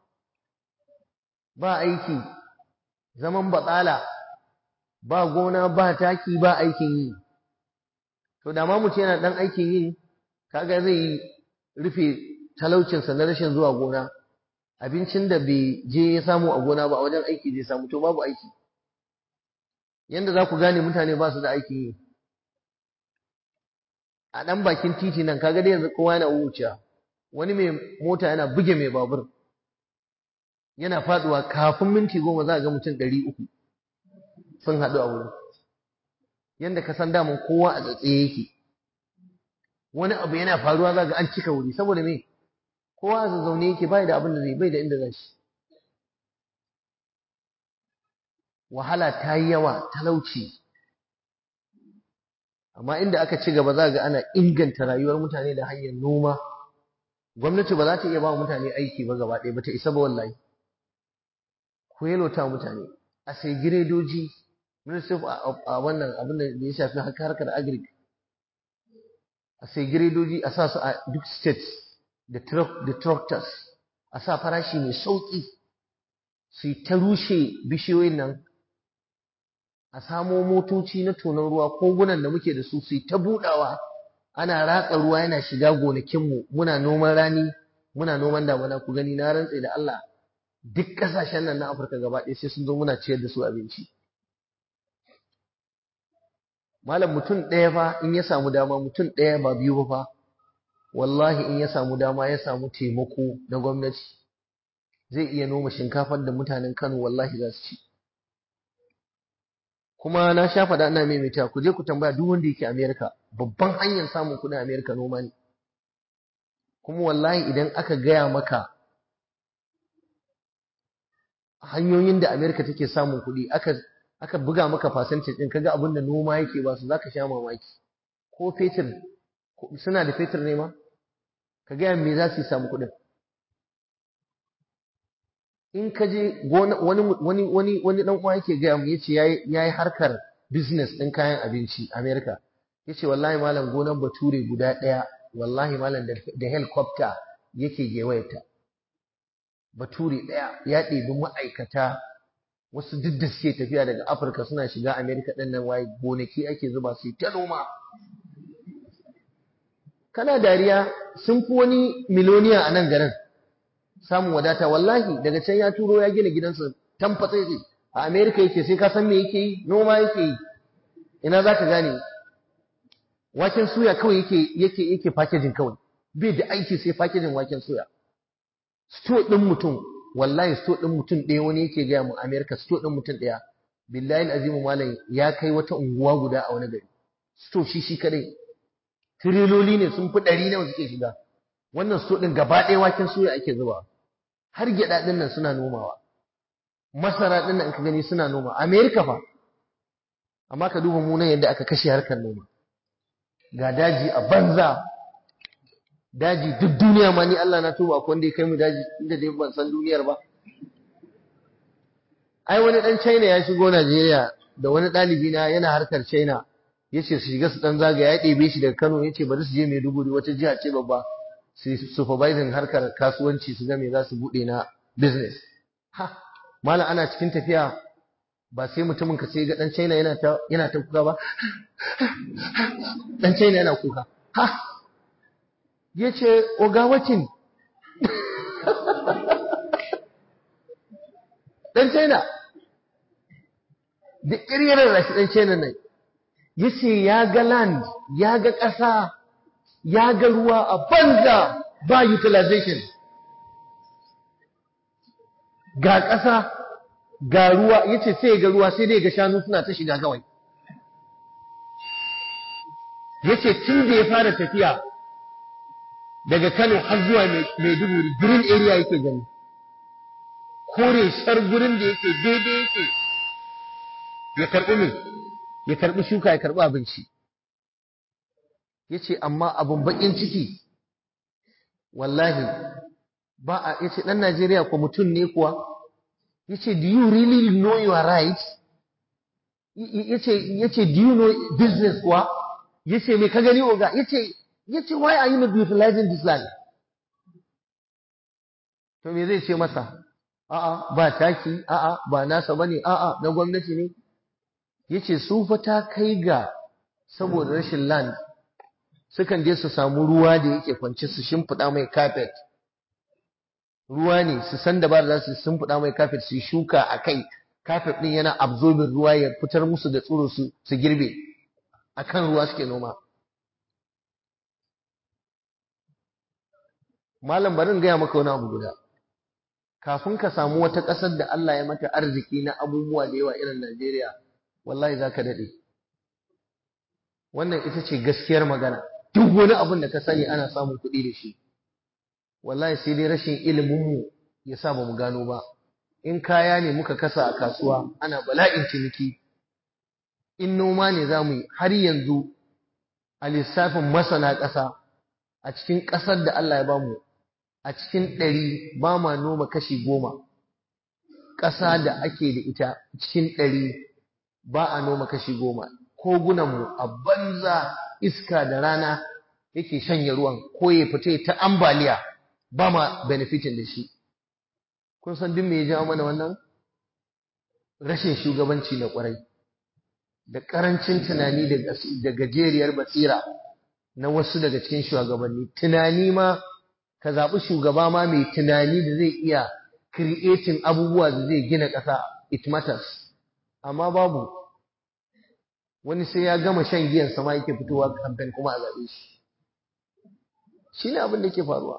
ba aiki zaman batsala ba gona ba taki ba aikin yi to da ma mutum yana dan aikin yi kaga zai rufe talaucinsa na rashin zuwa gona abincin da bai je ya samu a gona ba a wajen aiki zai samu to babu aiki yanda za ku gane mutane ba su da aikin yi a ɗan bakin titi nan kaga dai yanzu kowa yana wuciya wani mai mota yana buge mai babur yana faduwa kafin minti goma za a ga mutum ɗari uku sun haɗu a wurin yanda ka san daman kowa a tsatsaye yake wani abu yana faruwa za ga an cika wuri saboda me kowa a zazzaune yake bai da abin da zai bai da inda zai shi wahala ta yi yawa talauci amma inda aka ci gaba za ga ana inganta rayuwar mutane da hanyar noma gwamnati ba za ta iya ba mutane aiki ba gaba ɗaya ba ta isa ba wallahi ku yalota mutane a sai giredoji ministry a wannan abin da ya shafi harkar agric a sai giredoji a sa su a duk states da tractors a sa farashi mai sauƙi su ta rushe bishiyoyin nan a samo motoci na tonon ruwa kogunan da muke da su su ta budawa ana ratsa ruwa yana shiga gonakinmu muna noman rani muna noman damuna ku gani na rantse da Allah duk kasashen nan na Afirka gaba ɗaya sai sun zo muna ciyar da su abinci malam mutum ɗaya fa in ya samu dama mutum ɗaya ba biyu ba fa wallahi in ya samu dama ya samu taimako na gwamnati zai iya noma shinkafar da mutanen Kano wallahi za su ci kuma na sha faɗa ina maimaita ku je ku tambaya duk wanda yake Amerika babban hanyar samun kuɗin Amerika noma ne kuma wallahi idan aka gaya maka hanyoyin da Amerika take samun kuɗi aka aka buga maka percentage din kaga abin da noma yake ba su zaka sha mamaki ko fetur suna da fetur ne ma ka gaya me za su samu kuɗin in ka je wani wani wani wani dan uwa yake gaya mu yace yayi yayi harkar business din kayan abinci America yace wallahi malam gonan bature guda daya wallahi malam da helicopter yake gewayata bature daya ya ɗebi ma'aikata wasu duk da suke tafiya daga Afirka suna shiga America din nan waye gonaki ake zuba su ta noma kana dariya sun fi wani miloniya a nan garin samun wadata wallahi daga can ya turo ya gina gidansa tamfatsa yake a America yake sai ka san me yake yi noma yake yi ina zaka gane waken suya kawai yake yake yake packaging kawai bai da aiki sai packaging waken suya store din mutum wallahi store din mutum ɗaya wani yake gaya mu America store din mutum ɗaya billahi azimu malam ya kai wata unguwa guda a wani gari store shi shi kadai tiriloli ne sun fi ɗari nawa suke shiga wannan store din gaba ɗaya waken suya ake zuba har gyaɗa ɗin nan suna nomawa masara ɗin nan ka gani suna noma amerika fa amma ka duba mu nan yadda aka kashe harkar noma ga daji a banza daji duk duniya ma ni Allah na tuba akwai wanda ya kai mu daji inda dai ban san duniyar ba ai wani dan China ya shigo Najeriya da wani ɗalibi na yana harkar China yace su shiga su dan zagaya ya ɗebe shi daga Kano yace bari su je Maiduguri wata jiha ce babba su supervising harkar kasuwanci su ga me za su bude na business ha malam ana cikin tafiya ba sai mutumin ka sai ga dan China yana ta yana ta kuka ba dan China yana kuka ha yace oga wacin dan China da kirkirar rashi dan China nan yace ya ga land ya ga ƙasa ya ga ruwa a banza ba utilization ga ƙasa ga ruwa yace sai ga ruwa sai dai ga shanu suna ta shiga kawai yace tun da ya fara tafiya daga Kano har zuwa Maiduguri green area yake gani kore shar gurin da yake daidai yake ya karɓi ne ya karɓi shuka ya karɓi abinci yace amma abun bakin ciki wallahi ba a yace dan Najeriya ko mutum ne kuwa yace do you really know your rights yace yace do you know business kuwa yace me ka gani oga yace yace why are you not utilizing this land to me zai ce masa a'a ba taki a'a ba nasa bane a'a na gwamnati ne yace su fa ta kai ga saboda rashin land sukan je su samu ruwa da yake kwance su shimfiɗa mai carpet ruwa ne su san da ba za su sun fuda mai kafet su shuka a kai kafet din yana absorbing ruwa ya fitar musu da tsiro su su girbe akan ruwa suke noma malam bari in gaya maka wani abu guda kafin ka samu wata ƙasar da Allah ya mata arziki na abubuwa da yawa irin Najeriya wallahi za ka daɗe wannan ita ce gaskiyar magana duk wani abin da ka sani ana samun kuɗi da shi wallahi sai dai rashin iliminmu ya sa ba mu gano ba in kaya ne muka kasa a kasuwa ana bala'in ciniki in noma ne za mu yi har yanzu a lissafin masana ƙasa a cikin ƙasar da Allah ya bamu a cikin ɗari ba ma noma kashi goma ƙasa da ake da ita cikin ɗari ba a noma kashi goma kogunanmu a banza iska da rana yake shanye ruwan ko ya fita ta ambaliya ba ma benefitin da shi kun san duk me ya jawo mana wannan rashin shugabanci na kwarai da ƙarancin tunani da gajeriyar basira na wasu daga cikin shugabanni tunani ma ka zaɓi shugaba ma mai tunani da zai iya creating abubuwa da zai gina ƙasa it matters amma babu wani sai ya gama shan giyan sama yake fitowa kamfen kuma a zaɓe shi shi ne abin da ke faruwa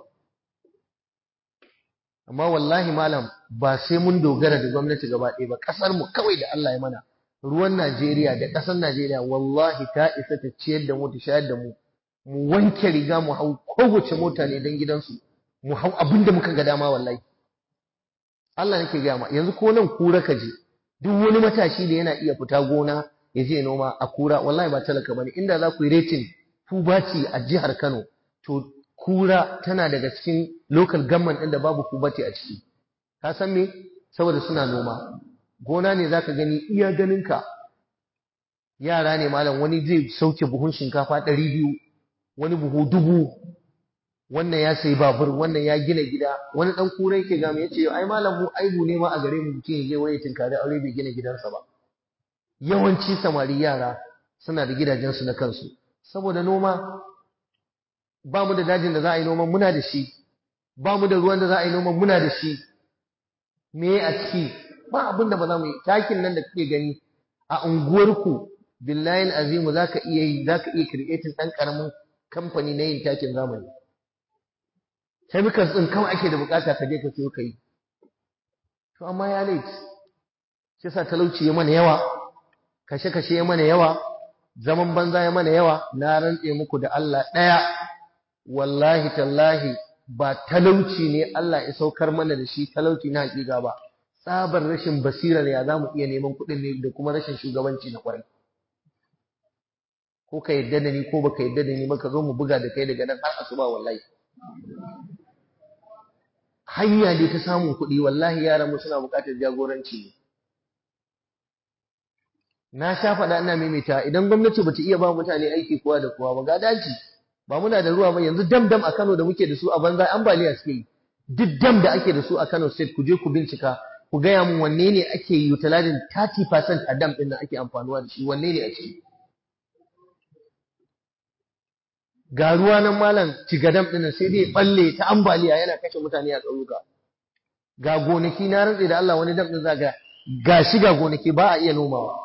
amma wallahi malam ba sai mun dogara da gwamnati gaba ɗaya ba ƙasar mu kawai da Allah ya mana ruwan Najeriya da ƙasar Najeriya wallahi ta isa ta ciyar da mu ta shayar da mu mu wanke riga mu hau kowace mota ne don gidansu mu hau abin da muka ga dama wallahi Allah nake gaya ma yanzu ko nan kura ka je duk wani matashi da yana iya fita gona ya je noma a kura wallahi ba talaka bane inda za ku yi rating kubati a jihar Kano to kura tana daga cikin local government ɗin da babu kubati a ciki ka san me saboda suna noma gona ne zaka gani iya ganinka yara ne malam wani zai sauke buhun shinkafa ɗari biyu wani buhu dubu wannan ya sayi babur wannan ya gina gida wani dan kura yake ga mu yace ai malam mu aibu ne ma a gare mu mutum yaje waye tinkari aure bai gina gidansa ba yawanci samari yara suna da gidajensu na kansu saboda noma ba mu da dajin da za a yi noman muna da shi ba mu da ruwan da za a yi noman muna da shi me a ciki ba abin da ba za mu yi takin nan da kake gani a unguwarku billahi azimu zaka iya yi zaka iya creating dan karamin kamfani na yin takin zamani chemicals din kawai ake da bukata ka je ka siyo kai to amma ya late shi yasa talauci ya mana yawa kashe kashe ya mana yawa zaman banza ya mana yawa na rantse muku da Allah daya wallahi tallahi ba talauci ne Allah ya saukar mana da shi talauci na hakika ba tsabar rashin basirar ya zamu iya neman kuɗin ne da kuma rashin shugabanci na kwarai ko ka yadda da ni ko baka yadda da ni ba ka zo mu buga da kai daga nan har asuba wallahi hanya dai ta samun kuɗi wallahi yaran mu suna buƙatar jagoranci ne na sha faɗa ina maimaita idan gwamnati bata iya ba mutane aiki kowa da kowa ba ga daji ba muna da ruwa ba yanzu dam dam a Kano da muke da su a banza ambaliya suke yi duk dam da ake da su a Kano state ku je ku bincika ku gaya mun wanne ne ake utilizing 30% a dam ɗin da ake amfanuwa da shi wanne ne a ciki ga ruwa nan malam cigadam ɗin sai dai balle ta ambaliya yana kashe mutane a ƙauyuka ga gonaki na rantse da Allah wani dam ɗin zaga ga shi ga gonaki ba a iya nomawa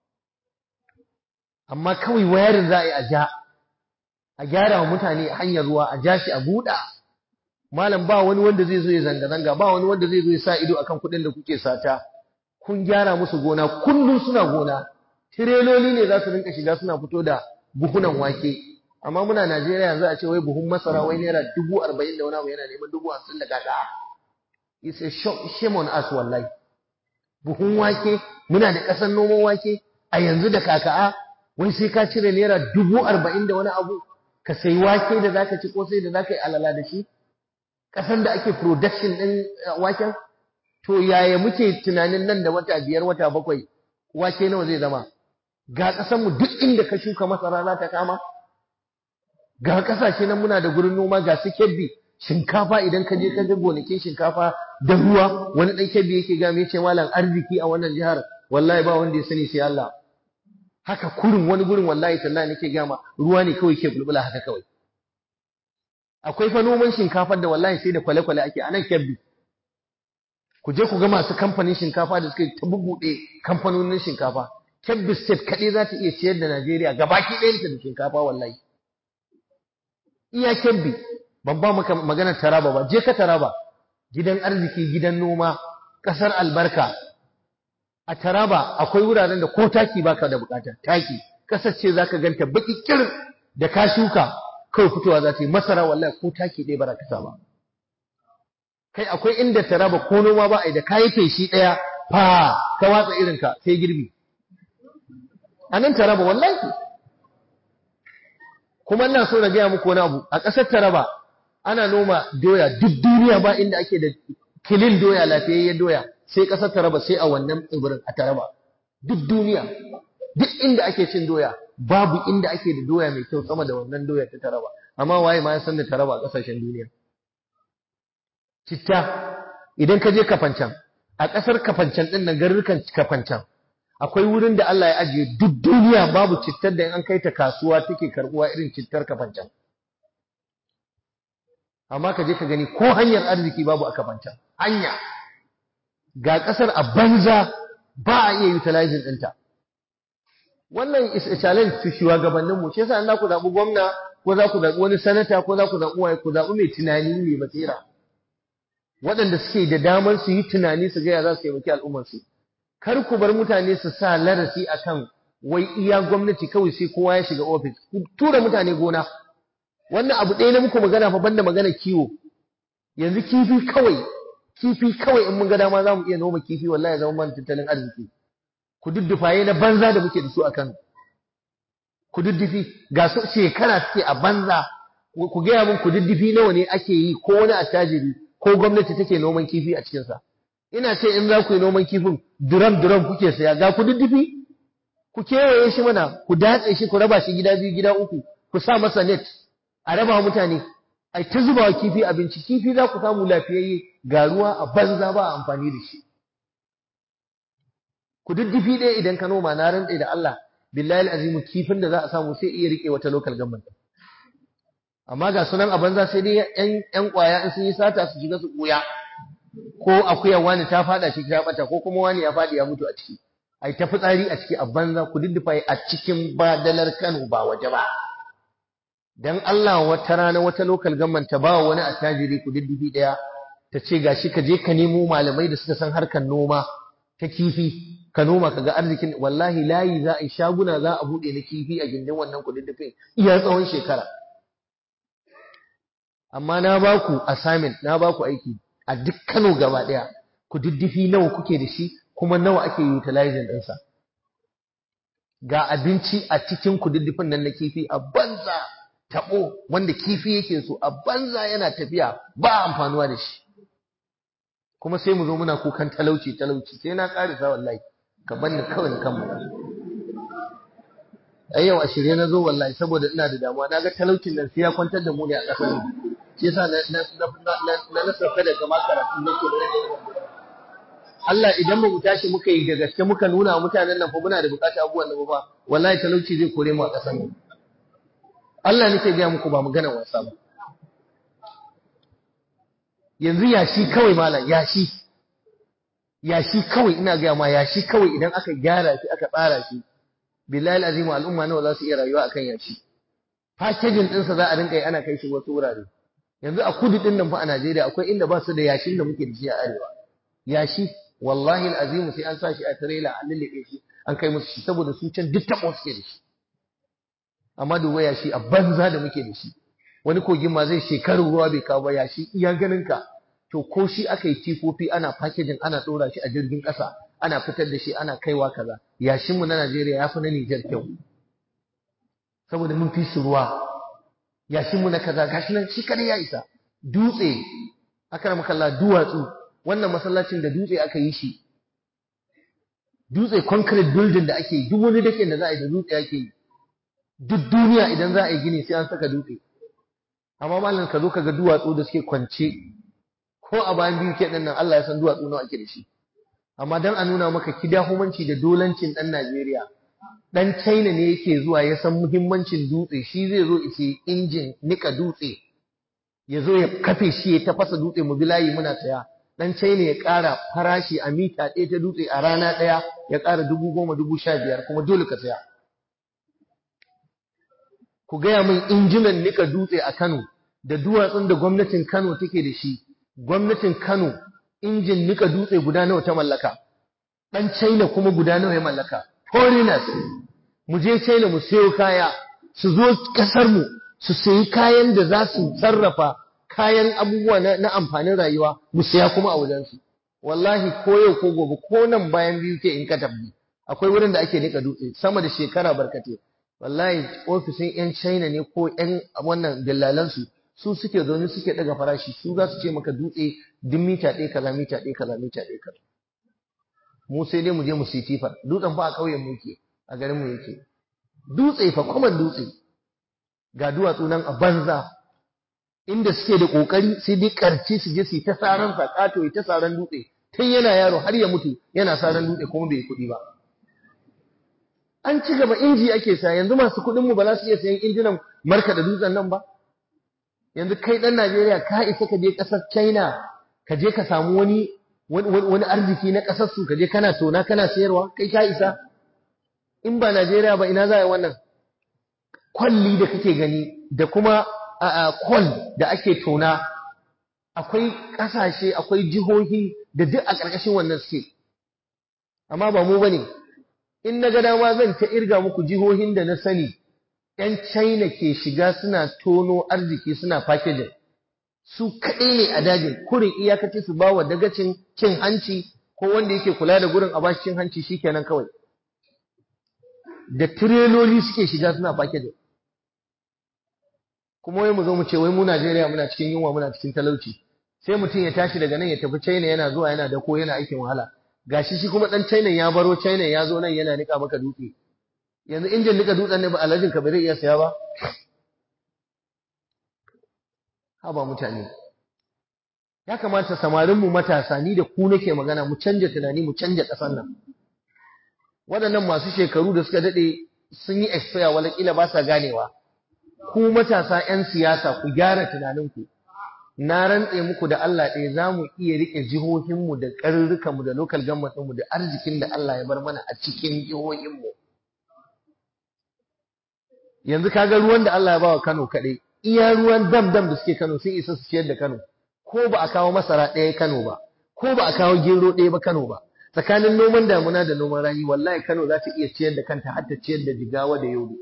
amma kawai wayarin za a yi a ja a gyara wa mutane hanyar ruwa a ja shi a buɗa malam ba wani wanda zai zo ya zanga-zanga ba wani wanda zai zo ya sa ido akan kuɗin da kuke sata kun gyara musu gona kullum suna gona tireloli ne za su rinka shiga suna fito da buhunan wake amma muna Najeriya yanzu a ce wai buhun masara wai naira dubu arba'in da wani abu yana neman dubu hamsin da kaka it's a shame on us wallahi buhun wake muna da ƙasar noman wake a yanzu da kaka'a wai sai ka cire naira dubu arba'in da wani abu ka sayi wake da zaka ci ko sai da zaka yi alala da shi ƙasar da ake production ɗin waken to yaya muke tunanin nan da wata biyar wata bakwai wake nawa zai zama ga ƙasarmu duk inda ka shuka masara za ta kama ga ƙasashe nan muna da gurin noma ga su kebbi shinkafa idan ka je ka ga gonakin shinkafa da ruwa wani ɗan kebbi yake ga mai ce malam arziki a wannan jihar wallahi ba wanda ya sani sai Allah haka kurin wani gurin wallahi tallahi nake gama ruwa ne kawai ke bulbula haka kawai akwai fa noman shinkafar da wallahi sai da kwale-kwale ake a nan kebbi ku je ku ga masu kamfanin shinkafa da suka ta bubuɗe kamfanonin shinkafa Kebbi State kaɗai za ta iya ciyar da Najeriya gabaki ɗayanta da shinkafa wallahi iya Kebbi ban ba maka maganar Taraba ba je ka Taraba gidan arziki gidan noma ƙasar albarka a Taraba akwai wuraren da ko taki baka da bukata taki ƙasar ce zaka ganta baki kirin da ka shuka kawai fitowa za ta yi masara wallahi ko taki ɗaya ba ka ba kai akwai inda Taraba ko noma ba a da kayi feshi ɗaya fa ka watsa irinka sai girbi a nan Taraba wallahi kuma ina so na gaya muku wani abu a ƙasar Taraba ana noma doya duk duniya ba inda ake da kilin doya lafiyayyen doya sai ƙasar Taraba sai a wannan tsibirin a Taraba duk duniya duk inda ake cin doya babu inda ake da doya mai kyau sama da wannan doya ta Taraba amma waye ma ya san da Taraba a ƙasashen duniya citta idan ka je kafancan a ƙasar kafancan ɗin nan garurukan kafancan akwai wurin da Allah ya ajiye duk duniya babu cittar da in an kai ta kasuwa take karbuwa irin cittar kafancan amma ka je ka gani ko hanyar arziki babu a kafancan hanya ga ƙasar a banza ba a iya utilizing ɗinta wannan is a challenge to shugabannin mu shi yasa in za ku zaɓi gwamna ko za ku zaɓi wani sanata ko za ku zaɓi waye ku zaɓi mai tunani mai basira waɗanda suke da damar su yi tunani su gaya za su taimaki al'ummarsu kar ku bar mutane su sa larasi akan wai iya gwamnati kawai sai kowa ya shiga ofis ku tura mutane gona wannan abu ɗaya na muku magana fa banda magana kiwo yanzu kifi kawai kifi kawai in mun ga dama za mu iya noma kifi wallahi zama mana tattalin arziki ku duddufaye na banza da muke da su a Kano ku duddufi ga su shekara suke a banza ku gaya min ku duddufi nawa ne ake yi ko wani attajiri ko gwamnati take noman kifi a cikinsa ina ce in za ku yi noman kifin duram duram kuke saya ga ku duddufi ku kewaye shi mana ku datse shi ku raba shi gida biyu gida uku ku sa masa net a raba mutane ai ta zuba kifi abinci kifi za ku samu lafiyayye ga ruwa a banza ba a amfani da shi ku duddufi ɗaya idan ka noma na rantse da Allah billahi azimu kifin da za a samu sai iya rike wata local government amma ga sunan a banza sai dai yan yan kwaya in sun yi sata su shiga su koya ko akuyar wani ta fada shi ta bata ko kuma wani ya fadi ya mutu a ciki ai ta fitsari a ciki a banza ku duddufa a cikin badalar Kano ba waje ba dan Allah wata rana wata local government ta ba wani attajiri ku duddufi daya ta ce gashi ka je ka nemo malamai da suka san harkar noma ta kifi ka noma ka ga arzikin wallahi layi za a yi shaguna za a buɗe na kifi a gindin wannan kududdufin iya tsawon shekara amma na ba ku assignment na ba ku aiki a duk Kano gaba ɗaya kududdufi nawa kuke da shi kuma nawa ake utilizing ɗinsa ga abinci a cikin kududdufin nan na kifi a banza taɓo wanda kifi yake so a banza yana tafiya ba amfanuwa da shi kuma sai mu zo muna kukan talauci talauci sai na ƙarisa wallahi ka banni kawai kan mu ai yau a shirye na zo wallahi saboda ina da damuwa na ga talaucin nan sai ya kwantar da mu ne a ƙasar mu shi yasa na na na na sauka daga makaratu nake da Allah idan ba mu tashi muka yi da gaske muka nuna wa mutanen nan fa muna da bukatar abubuwan nan ba wallahi talauci zai kore mu a ƙasar mu Allah nake ga muku ba magana wasa ba yanzu yashi kawai malam yashi yashi kawai ina ga ma yashi kawai idan aka gyara shi aka tsara shi billahi alazim al'umma nawa za su iya rayuwa akan yashi packaging ɗinsa za a rinka yi ana kai shi wasu wurare yanzu a kudu din nan fa a Najeriya akwai inda ba su da yashin da muke da shi a arewa yashi wallahi alazim sai an sa shi a trailer an lalle shi an kai musu shi saboda su can duk tabo suke da shi amma duba yashi a banza da muke da shi wani kogin ma zai shekaru ruwa bai kawo ba yashi iya ganin ka to ko shi aka yi tifofi ana packaging ana ɗora shi a jirgin ƙasa ana fitar da shi ana kaiwa kaza yashin mu na Najeriya ya fi na Nijar kyau saboda mun fi su ruwa yashin mu na kaza gashi nan shi kadai ya isa dutse akram kallah duwatsu wannan masallacin da dutse aka yi shi dutse concrete building da ake yi duk wani dake da za a yi da dutse ake yi duk duniya idan za a yi gini sai an saka dutse amma malam ka zo ka ga duwatsu da suke kwance ko a bayan biyu ke nan Allah ya san duwatsu nawa ake da shi amma dan a nuna maka kidahumanci da dolancin dan Najeriya dan China ne yake zuwa ya san muhimmancin dutse shi zai zo ice injin nika dutse ya zo ya kafe shi ya tafasa dutse mu bilayi muna saya dan China ya ƙara farashi a mita ɗaya ta dutse a rana ɗaya ya ƙara dubu goma dubu sha biyar kuma dole ka saya ku gaya min injinan nika dutse a Kano da duwatsun da gwamnatin Kano take da shi gwamnatin Kano injin nika dutse guda nawa ta mallaka dan China kuma guda nawa ya mallaka foreigners mu je China mu sayo kaya su zo kasar mu su sayi kayan da za su sarrafa kayan abubuwa na, na amfanin rayuwa mu saya kuma a wajen su wallahi ko yau ko gobe ko nan bayan biyu ke in ka tabbi akwai wurin da ake nika dutse sama da shekara barkate wallahi ofisin yan China ne ko yan wannan dillalan su su suke zaune suke daga farashi su za su ce maka dutse duk mita ɗaya kaza mita ɗaya kaza mita ɗaya kaza mu sai dai mu je mu siyi tifar dutsen fa a ƙauyen mu yake a garin mu yake dutse fa kwaman dutse ga duwatsu nan a banza inda suke da kokari sai dai karci su je su ta saran sa kato ta saran dutse tun yana yaro har ya mutu yana saran dutse kuma bai kuɗi ba an ci gaba inji ake sa yanzu masu kuɗin mu ba za su iya sayan injinan marka da dutsen nan ba yanzu kai ɗan Najeriya ka isa ka je ƙasar China ka je ka samu wani wani arziki na ƙasar su ka je kana tona kana sayarwa kai ka isa in ba Najeriya ba ina za a yi wannan kwalli da kake gani da kuma kwal da ake tona akwai ƙasashe akwai jihohi da duk a ƙarƙashin wannan suke amma ba mu bane in na ga dama zan ta irga muku jihohin da na sani ‘yan China ke shiga suna tono arziki suna packaging su kaɗai ne a dajin kurin iyakaci su ba wa dagacin cin hanci ko wanda yake kula da gurin a bashi cin hanci shikenan kawai da tireloli suke shiga suna packaging kuma wai mu zo mu ce wai mu Najeriya muna cikin yunwa muna cikin talauci sai mutum ya tashi daga nan ya tafi China yana zuwa yana dako yana aikin wahala gashi shi kuma dan China ya baro China ya zo nan yana nika maka dutse yanzu injin nika dutsen ne ba alajin ka bai iya saya ba haba mutane ya kamata samarin mu matasa ni da ku nake magana mu canja tunani mu canja ƙasar nan waɗannan masu shekaru da suka daɗe sun yi expire wala kila ba sa ganewa ku matasa 'yan siyasa ku gyara tunaninku na rantse muku da Allah ɗaya za mu iya riƙe jihohinmu da ƙarurrukanmu da local government ɗinmu da arzikin da Allah ya bar mana a cikin jihohinmu yanzu kaga ruwan da Allah ya bawa Kano kaɗai iya ruwan dam dam da suke Kano sun isa su ciyar da Kano ko ba a kawo masara ɗaya Kano ba ko ba a kawo gero ɗaya ba Kano ba tsakanin noman damuna da noman rani wallahi Kano za ta iya ciyar da kanta har ta ciyar da Jigawa da Yobe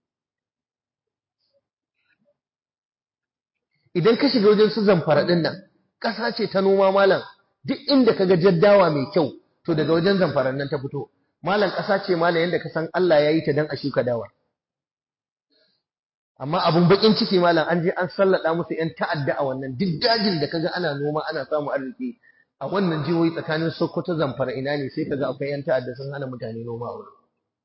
idan ka shiga wajen su zamfara ɗin nan ƙasa ce ta noma malam duk inda ka ga jaddawa mai kyau to daga wajen zamfaran nan ta fito malam ƙasa ce malam yadda ka san Allah ya yi ta dan a shuka dawa amma abun bakin ciki malam an je an sallada musu yan ta'adda a wannan duk dajin da kaga ana noma ana samu arziki a wannan jihohi tsakanin Sokoto Zamfara ina ne sai kaga akwai yan ta'adda sun hana mutane noma a wurin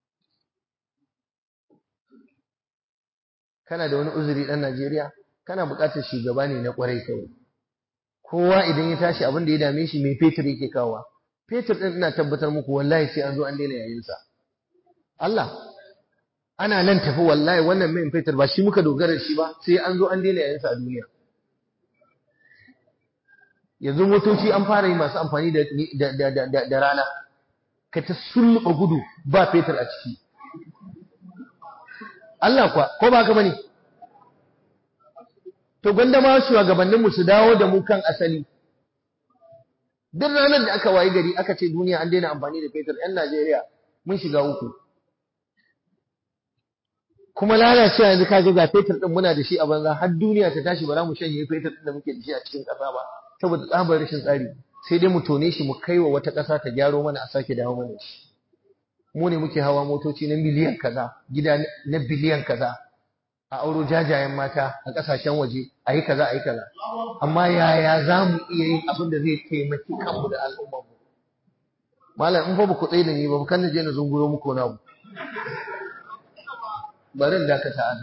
kana da wani uzuri dan Najeriya kana buƙatar shugaba ne na ƙwarai kawai kowa idan ya tashi abin da ya dame shi mai fetur yake kawowa fetur din ina tabbatar muku wallahi sai an zo an daina yayin sa Allah ana nan tafi wallahi wannan mai fetur ba shi muka dogara shi ba sai an zo an daina yayin sa a duniya yanzu motoci an fara yi masu amfani da da rana ka ta sulluɓa gudu ba fetur a ciki Allah kwa ko ba ka bane to gwanda ma shugabanninmu su dawo da mu kan asali duk ranar da aka wayi gari aka ce duniya an daina amfani da fetur yan Najeriya mun shiga uku kuma lalacewa yanzu kaga ga fetur din muna da shi a banza har duniya ta tashi ba za mu shanye fetur din da muke da shi a cikin ƙasa ba saboda tsabar rashin tsari sai dai mu tone shi mu kai wa wata ƙasa ta gyaro mana a sake dawo mana shi mu ne muke hawa motoci na miliyan kaza gida na biliyan kaza a auro jajayen mata a ƙasashen waje a yi kaza a yi kaza amma yaya za mu iya yin abin da zai taimaki kanmu da al'ummarmu malam in fa ba ku tsaye da ni ba kan na je na zunguro muku na bari in dakata an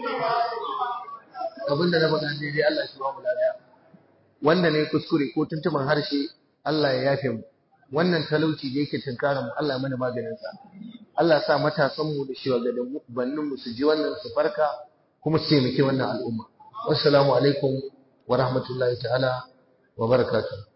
abin da na faɗa daidai Allah shi ba mu lafiya wanda ne kuskure ko tuntuban harshe Allah ya yafe mu wannan talauci da yake tunkara mu Allah ya mana maganin sa Allah ya sa matasan mu da shugabannin mu su ji wannan su farka kuma su taimaki wannan al'umma wassalamu alaikum wa rahmatullahi ta'ala wa barakatuh